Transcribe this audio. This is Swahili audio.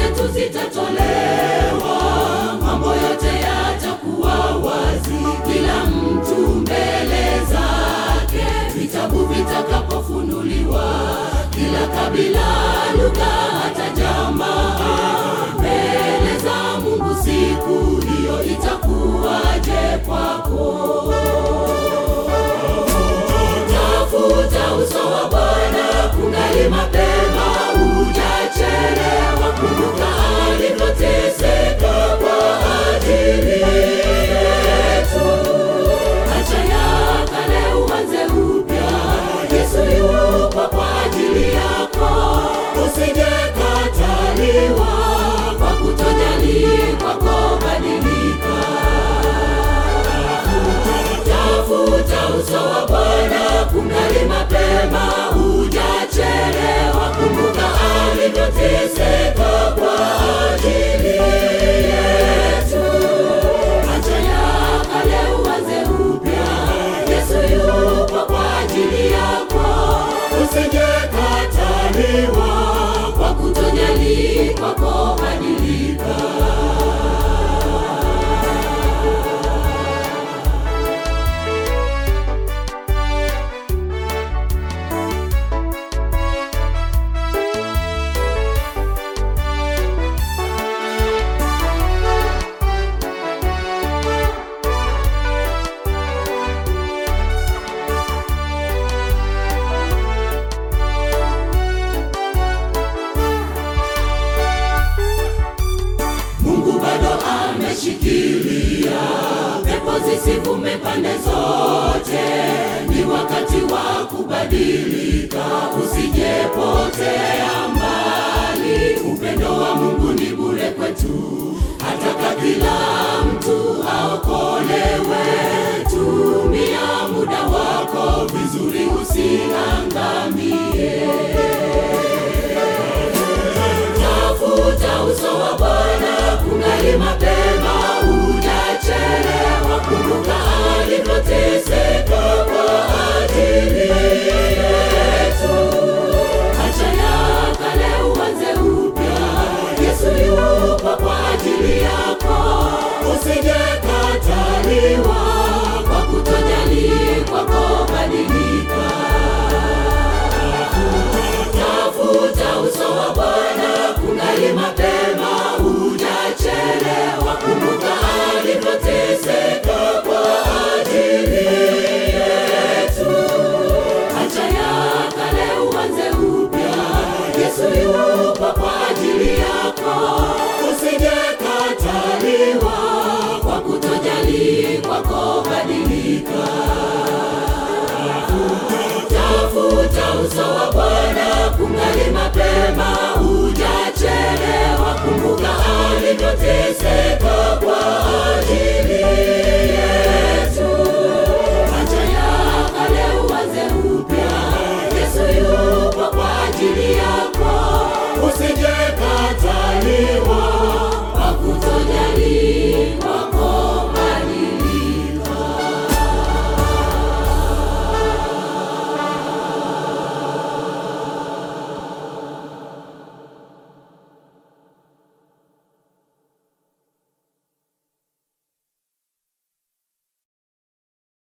zetu zitatolewa, mambo yote yatakuwa wazi, kila mtu mbele zake, vitabu vitakapofunuliwa, kila kabila, lugha, hata jamaa mbele za Mungu, siku hiyo itakuwaje kwako? Tafuta uso wa Bwana kungali mapema, hujachelewa. Kumbuka alivyoteseka kwa ajili yetu. Acha ya kale uanze upya, Yesu yupo kwa ajili yako. Usijekataliwa kwa kutojali kwako, badilika. Tafuta uso wa Bwana kungali mapema, hujachelewa. Kumbuka alivyoteseka kwa ajili yetu. Acha ya kale uanze upya, Yesu yupo kwa ajili yako. Usijekataliwa kwa kutojali kwako, badilika. Mungu bado ameshikilia, pepo zisivume pande zote. Ni wakati wa kubadilika, usijepotea mbali. Upendo wa Mungu ni bure kwetu, hataka kila mtu aokolewe. Tumia muda wako vizuri, usiangamie. Tafuta uso wa Bwana kungali mapema, hujachelewa. Kumbuka alivyoteseka kwa ajili yetu. Acha ya kale uanze upya, Yesu yupo kwa ajili yako. Usijekataliwa kwa kutojali kwako, badilika. Tafuta uso wa Bwana kungali mapema, hujachelewa. Kumbuka alivyoteseka kwa ajili yetu. Acha ya kale uanze upya, Yesu yupo kwa ajili yako. Usijekataliwa kwa kutojali kwako, badilika. Tafuta uso wa Bwana kungali mapema, hujachelewa. Kumbuka alivyoteseka